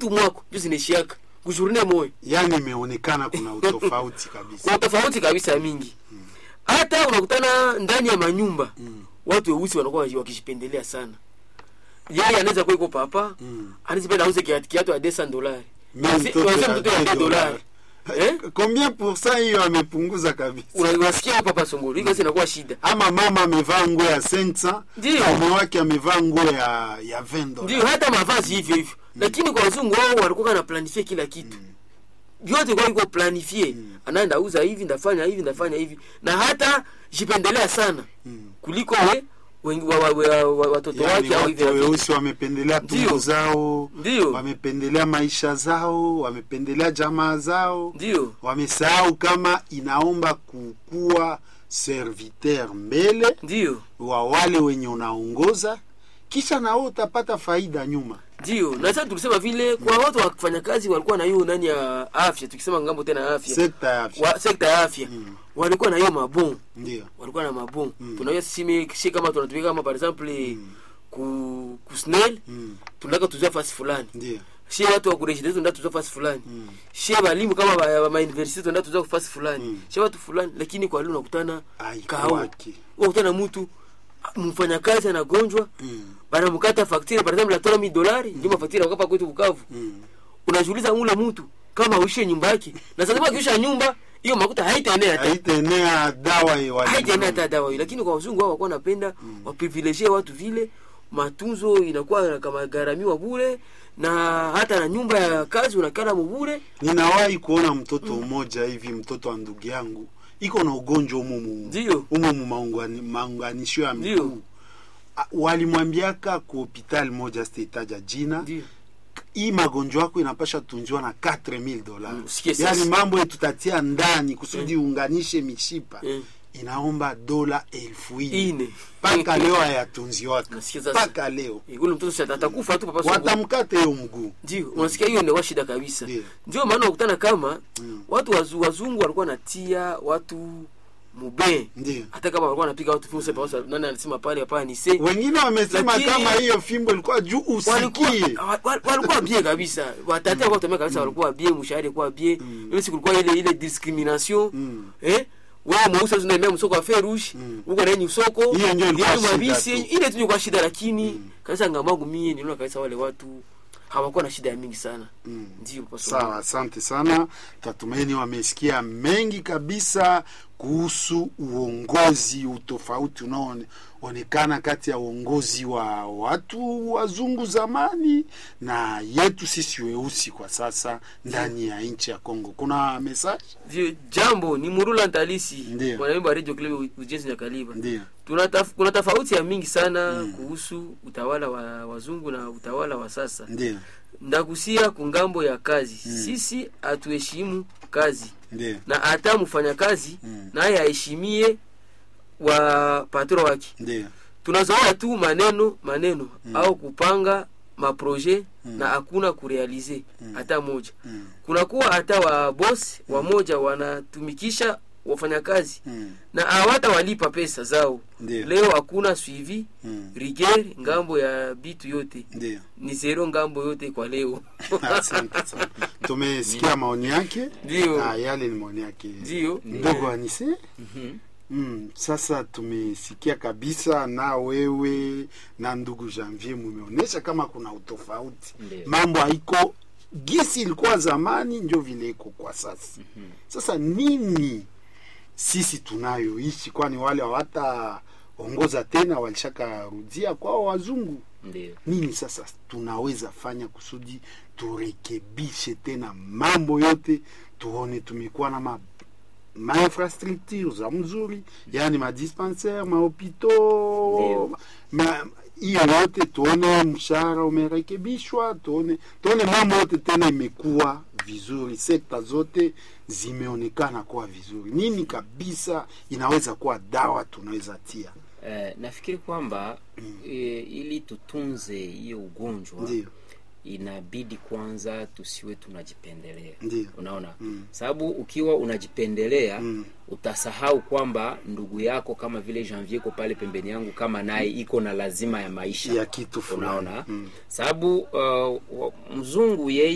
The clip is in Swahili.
tu mwako ndio zinaishiaka kujourne moyo yani imeonekana kuna utofauti kabisa kuna tofauti kabisa mingi hata unakutana ndani ya manyumba watu weusi wanakuwa waji- wakishipendelea sana yeye anaweza kuwa iko papa Mm. anaweza penda auze kiatu kiatu ya 200 dolari Mais Wasi- mtoto wasi ya mtoto ya 10 10 dolari eh combien pourcent hiyo amepunguza kabisa Una- unasikia hapa papa songolo hiyo sasa inakuwa shida ama mama amevaa nguo ya 500 Ndio. mume wake amevaa nguo ya ya 20 dollars ndio hata mavazi hivyo hivyo lakini kwa wazungu wao walikuwa na planifie kila kitu vyote kwa iko planifie anaenda uza hivi ndafanya hivi ndafanya hivi na hata jipendelea sana kuliko we wengi wa, wa, wa, wa, watoto yani wake au hivi watu na vile. weusi wamependelea tumbo Ndio. zao Ndio. wamependelea maisha zao wamependelea jamaa zao ndio wamesahau kama inaomba kukuwa serviteur mbele ndio wa wale wenye unaongoza kisha na wewe utapata faida nyuma ndio na sasa tulisema vile kwa watu wa kufanya kazi walikuwa na hiyo nani ya afya tukisema ngambo tena ya afya sekta ya afya wa, sekta ya afya walikuwa na hiyo mabon ndio walikuwa na mabon tunajua sisi si kama tunatumika kama par exemple ku ku snel Mm. tunataka tuzia fasi fulani ndio shie watu wa kurejidezi tunataka tuzia fasi fulani Mm. shie balimu kama ba, ba, ma university tunataka tuzia fasi fulani Mm. shie watu fulani lakini kwa leo unakutana kao Haikuwaki. unakutana mtu mfanyakazi anagonjwa Mm. banamkata faktire par exemple atola mi dolari ndio mafaktire wakapa kwetu Bukavu Mm. unajiuliza ule mtu kama uishe nyumba yake na sasa akiisha nyumba hiyo makuta haitaenea hata haitaenea dawa ya wale- haitaenea hata dawa hiyo lakini kwa wazungu wao wakuwa napenda waprivilegie watu vile matunzo inakuwa kama gharamiwa bure na hata na nyumba ya kazi unakala mubure ninawahi kuona mtoto mmoja hivi mtoto wa ndugu yangu iko na ugonjwa umumu Ndio. umumu maungani- maunganisho ya Ndio. miguu A- walimwambiaka ku hospitali moja sitaitaja jina ndio hii magonjwa yako inapasha tunziwa na 4000 dollars Mm, sikie sasa. yaani mambo tutatia ndani kusudi uunganishe mishipa Mm. inaomba dola elfu ine ine mpaka leo hayatunziwaka Nasikia sasa. mpaka leo Eh, ule mtoto sasa atakufa tu papa Songo. watamkata hiyo mguu ndio unasikia hiyo ndio shida kabisa Ndio. ndio maana unakutana kama Mm. watu wazu, wazungu walikuwa natia watu mube ndio hata kama walikuwa wanapiga watu fimbo sasa pasa- nani alisema pale hapana ni se wengine wamesema Lakini- kama hiyo fimbo ilikuwa juu walikuwa usikie wa- wa- walikuwa bien kabisa watati walikuwa tumia kabisa walikuwa bien mshahara ilikuwa bien ile siku kulikuwa ile ile discrimination Mm. eh wewe mweusi unaenda msoko wa ferush Mm. uko na yenye soko Hiyo ndio ilikuwa yenye shida mabisi tu. ile tu ilikuwa shida lakini kabisa ngamangu mie niliona kabisa wale watu hawakuwa na shida mingi sana Mm. ndio kwa sawa asante sana tatumaini wamesikia mengi kabisa kuhusu uongozi utofauti unaoonekana kati ya uongozi wa watu wazungu zamani na yetu sisi weusi kwa sasa ndani ya nchi ya Kongo kuna message ndio jambo ni murula ntalisi Ndio. mwanaimba radio club ujenzi na kaliba ndio Tuna taf, kuna tofauti ya mingi sana kuhusu utawala wa wazungu na utawala wa sasa ndio ndakusia kungambo ya kazi sisi hatuheshimu kazi ndio na hata mfanya kazi Mm. naye aheshimie wa patro wake ndio tunazoea tu maneno maneno au kupanga maproje na hakuna kurealize hata moja Mm. kunakuwa hata wa boss wamoja wanatumikisha wafanyakazi Mm. na hawata walipa pesa zao Ndio. leo hakuna suivi Mm. rigueur ngambo ya bitu yote ndio ni zero ngambo yote kwa leo asante sana tumesikia maoni yake Ndio. Ah, yale ni maoni yake Ndio. ndogo anise Mm, sasa tumesikia kabisa na wewe na ndugu Janvier mumeonyesha kama kuna utofauti Ndio. mambo haiko gisi ilikuwa zamani ndio vile iko kwa sasa sasa nini sisi tunayoishi kwani wale hawataongoza tena walishakarudia kwao wazungu ndio nini sasa tunaweza fanya kusudi turekebishe tena mambo yote tuone tumekuwa na ma mainfrastructure za mzuri yani madispensaire mahopito Ndio. ma hiyo yote tuone mshahara umerekebishwa tuone tuone mambo yote tena imekuwa vizuri sekta zote zimeonekana kuwa vizuri nini kabisa inaweza kuwa dawa tunaweza tia eh, nafikiri kwamba eh, ili tutunze hiyo ugonjwa ndio inabidi kwanza tusiwe tunajipendelea Ndio. unaona Mm. sababu ukiwa unajipendelea Mm. utasahau kwamba ndugu yako kama vile janvier ko pale pembeni yangu kama naye iko na lazima ya maisha ya kitu fulani unaona mm. sababu uh, wa- mzungu yeye